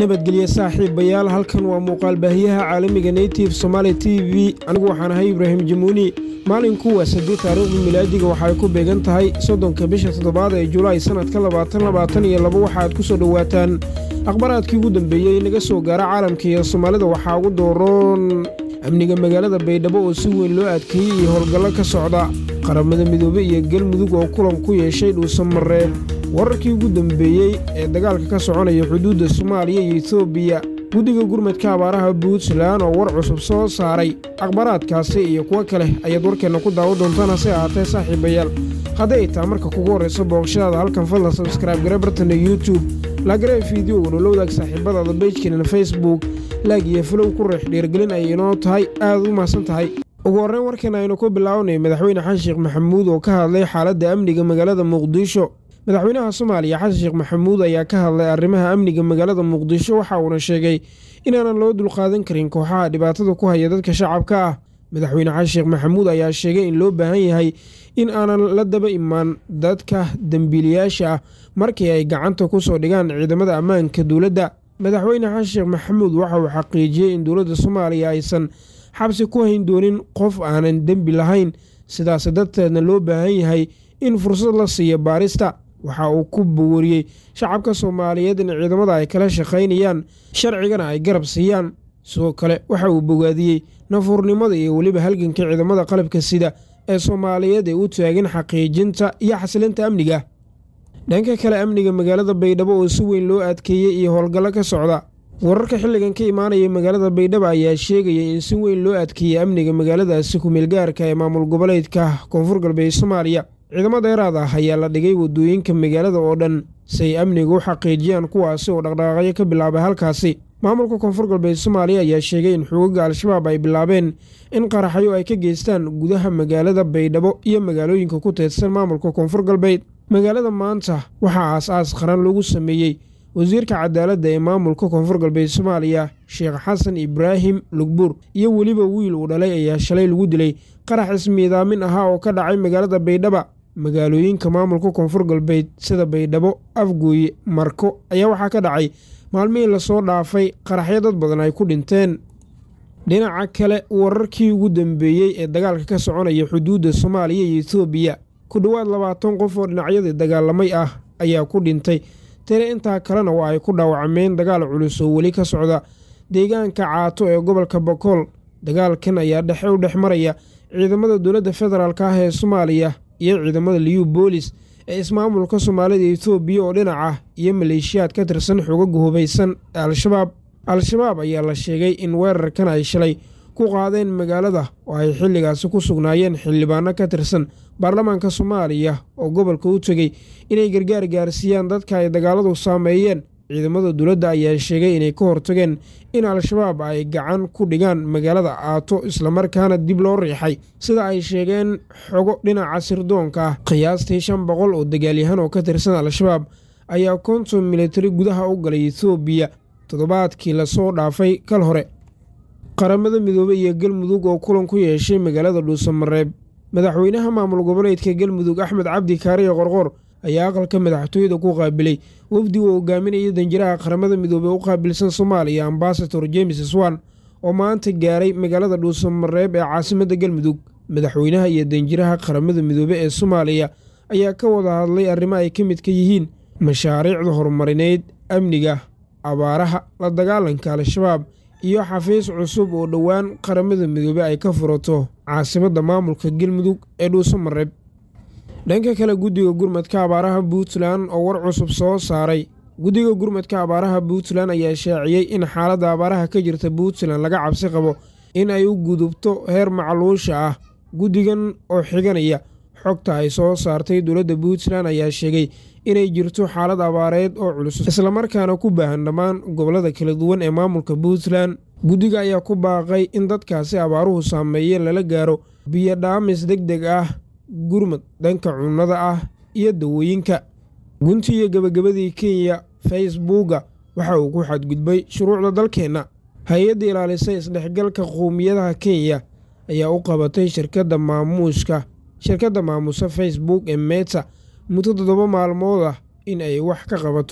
nabadgelye saaxiibayaal halkan waa muuqaal baahiyaha caalamiga native somaali t v anigu waxaan ahay ibraahim jamuuni maalinku waa sadii taariikhda milaadiga waxaay ku beegan tahay soddonka bisha toddobaad ee julaay sannadka labaatan labaatan iyo laba waxaaad ku soo dhowaataan akhbaraadkii ugu dambeeyey naga soo gaara caalamka iyo soomaalida waxaa ugu dooroon amniga magaalada baydhabo oo si weyn loo adkeeyey iyo howlgallo ka socda qaramada midoobe iyo galmudug oo kulan ku yeeshay dhuusamareeb wararkii ugu dambeeyey ee dagaalka ka soconaya xuduudda soomaaliya iyo etoobiya guddiga gurmadka abaaraha puntland oo war cusub soo saaray akhbaraadkaasi iyo kuwo kale ayaad warkeenna ku daawo doontaan hase ahaatee saaxiibayaal hadday ay taha marka kugu horrayso booqashadaada halkan fadlan sabskraibe gare bartana youtube laagare fideogan oo la wadaag saaxiibadaada beejkeenana facebook laag iyo falow ku reex dhiirgelin ay inoo tahay aad u mahadsan tahay ugu horreyn warkeena aynu ku bilaabanay madaxweyne xasan sheekh maxamuud oo ka hadlay xaaladda amniga magaalada muqdisho madaxweynaha soomaaliya xasan sheekh maxamuud ayaa ka hadlay arrimaha amniga magaalada muqdisho waxa uuna sheegay inaanan loo dulqaadan karin kooxaha dhibaatada ku haya dadka shacabka ah madaxweyne xasan sheekh maxamuud ayaa sheegay in loo baahan yahay in aanan la daba imaan dadka dembiilayaasha ah markii ay gacanta ku soo dhigaan ciidamada ammaanka dowladda madaxweyne xasan sheekh maxamuud waxa uu xaqiijiyey in dowladda soomaaliya aysan xabsi ku hayn doonin qof aanan dembi lahayn sidaas darteedna loo baahan yahay in fursad la siiyo baarista waxa uu ku bowariyey shacabka soomaaliyeed in ciidamada ay kala shaqaynayaan sharcigana ay garab siiyaan sidoo kale waxa uu bogaadiyey nafuurnimada iyo weliba halganka ciidamada qalabka sida ee soomaaliyeed ee u taagan xaqiijinta iyo xasilinta amniga dhanka kale amniga magaalada baydhabo oo si weyn loo adkeeyey iyo howlgallo ka socda wararka xilligan ka imaanaya magaalada baydhabo ayaa sheegaya in si weyn loo adkeeyey amniga magaaladaasi ku-meelgaarka ee maamul goboleedka koonfur galbeed soomaaliya ciidamo dheeraad ah ayaa la dhigay wadooyinka magaalada oo dhan si ay amniga u xaqiijiyaan kuwaasi oo dhaqdhaqaaqyo ka bilaabay halkaasi maamulka koonfur galbeed soomaaliya ayaa sheegay in xuguga al-shabaab ay bilaabeen in qaraxyo ay ka geystaan gudaha magaalada baydhabo iyo magaalooyinka ku teedsan maamulka koonfur galbeed magaalada maanta waxaa aas-aas qaran lagu sameeyey wasiirka cadaaladda ee maamulka koonfur galbeed soomaaliya sheekh xasan ibraahim lugbuur iyo weliba wiil uu dhalay ayaa shalay lagu dilay qarax ismiidaamin ahaa oo ka dhacay magaalada baydhaba magaalooyinka maamulka koonfur galbeed sida baydhabo afgooye marko ayaa waxaa ka dhacay maalmihii lasoo dhaafay qaraxyo dad badan ay ku dhinteen dhinaca kale wararkii ugu dambeeyey ee dagaalka ka soconaya xuduudda soomaaliya iyo etoobiya ku dhowaad labaatan qof oo dhinacyadii dagaalamay ah ayaa ku dhintay tire intaa kalena waa ay ku dhaawacmeen dagaal culus oo weli ka socda deegaanka caato ee gobolka bokool dagaalkan ayaa dhexe u dhex maraya ciidamada dowladda federaalk ah ee soomaaliya iyo ciidamada liyu boolis ee ismaamulka soomaalida etoobiya oo dhinac ah iyo maleeshiyaad ka tirsan xogaga hubaysan ee al-shabaab al-shabaab ayaa la sheegay in weerarkan ay shalay ku qaadeen magaalada oo ay xilligaasi ku sugnaayeen xildhibaano ka tirsan baarlamaanka soomaaliya oo gobolka u tegey inay gargaar gaarsiiyaan dadka ay dagaaladu saameeyeen ciidamada dowladda ayaa sheegay inay ka hortageen in al-shabaab ay gacan ku dhigaan magaalada aato islamarkaana dib loo riixay sida ay sheegeen xogo dhinaca sirdoonka ah qiyaastii shan boqol oo dagaalyahan oo ka tirsan al-shabaab ayaa konton militari gudaha u galay etoobiya toddobaadkii lasoo dhaafay kal hore qaramada midoobey iyo galmudug oo kulan ku yeeshay magaalada dhuusamareeb madaxweynaha maamul goboleedka galmudug axmed cabdi kaariye qorqor ayaa aqalka madaxtooyada ku qaabilay wafdiga oo hogaaminaya danjiraha qaramada midoobey u qaabilsan soomaaliya ambasador james swan oo maanta gaaray magaalada dhuusamareeb ee caasimadda galmudug madaxweynaha iyo danjiraha qaramada midoobe ee soomaaliya ayaa ka wada hadlay arrimo ay ka mid ka yihiin mashaariicda horumarineyd amniga abaaraha la dagaalanka al-shabaab iyo xafiis cusub oo dhowaan qaramada midoobe ay ka furato caasimadda maamulka galmudug ee dhuusamareeb dhanka kale guddiga gurmadka abaaraha puntland oo war cusub soo saaray guddiga gurmadka abaaraha puntland ayaa shaaciyey in xaaladda abaaraha ka jirta puntland laga cabsi qabo in ay u gudubto heer macluusha ah guddigan oo xiganaya xogta ay soo saartay dowladda puntland ayaa sheegay inay jirto xaalad abaareed oo culus islamarkaana ku baahan dhammaan gobollada kala duwan ee maamulka puntland guddiga ayaa ku baaqay in dadkaasi abaaruhu saameeyeen lala gaaro biyo dhaamis deg deg ah gurmad dhanka cunnada ah iyo dawooyinka gunti iyo gebagabadii kenya facebooka waxa uu ku xadgudbay shuruucda dalkeenna hay-adda ilaalisay isdhexgalka qowmiyadaha kenya ayaa u qabatay shirkadda maamuuska shirkadda maamuusa facebook ee meta muddo toddoba maalmood ah in ay wax ka qabato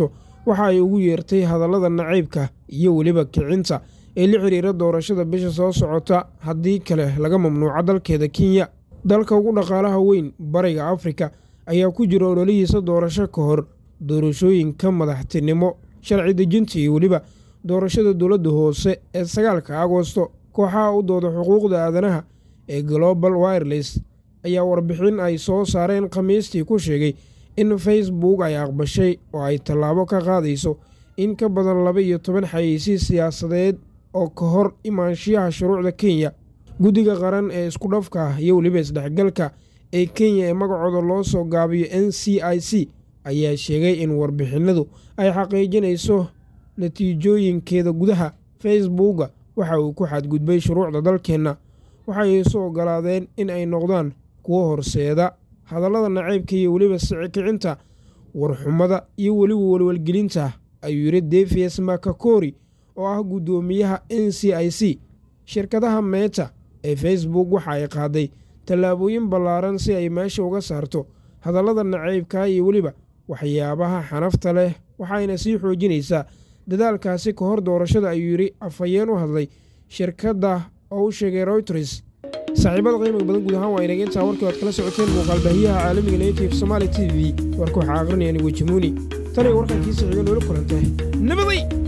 waxa ay ugu yeertay hadallada nacaybka iyo weliba kicinta ee la xiriira doorashada bisha soo socota haddii kale laga mamnuuco dalkeeda kenya dalka ugu dhaqaalaha weyn bariga afrika ayaa ku jira ololihiisa doorasho ka hor doorashooyinka madaxtinimo sharci dejinta iyo weliba doorashada dowladda hoose ee sagaalka agosto kooxaha u dooda xuquuqda aadanaha ee global wireless ayaa warbixin ay soo saareen khamiistii ku sheegay in facebook ay aqbashay oo ay tallaabo ka qaadayso in ka badan laba iyo toban xayeysiis siyaasadeed oo ka hor imaanshiyaha shuruucda kenya guddiga qaran ee isku dhafka ah iyo weliba isdhexgalka ee kenya ee magacooda loo soo gaabiyo n c i c ayaa sheegay in warbixinadu ay xaqiijinayso natiijooyinkeeda gudaha facebooka waxa uu ku xadgudbay shuruucda dalkeenna waxay isu ogolaadeen in ay noqdaan kuwo horseeda hadallada nacaybka iyo weliba sicikicinta warxumada iyo weliba welwelgelinta ayuu yidhi defies makakori oo ah guddoomiyaha n c i c shirkadaha meeta ee facebook waxa ay qaaday tallaabooyin ballaaran si ay meesha uga saarto hadallada nacaybka iyo weliba waxyaabaha xanafta leh waxayna sii xoojinaysaa dadaalkaasi ka hor doorashada ayuu yidhi afhayeen u hadlay shirkadda oo u sheegay royters saaxiibada qiimiga badan guud ahaan waa inaga intaa warkii oad kala socoteen muuqaalbaahiyaha caalamiga native somaali t v warka waxaa aqrinaya anigu jimuuni tan iyo warkankiisa xiga noola kulantay nabaday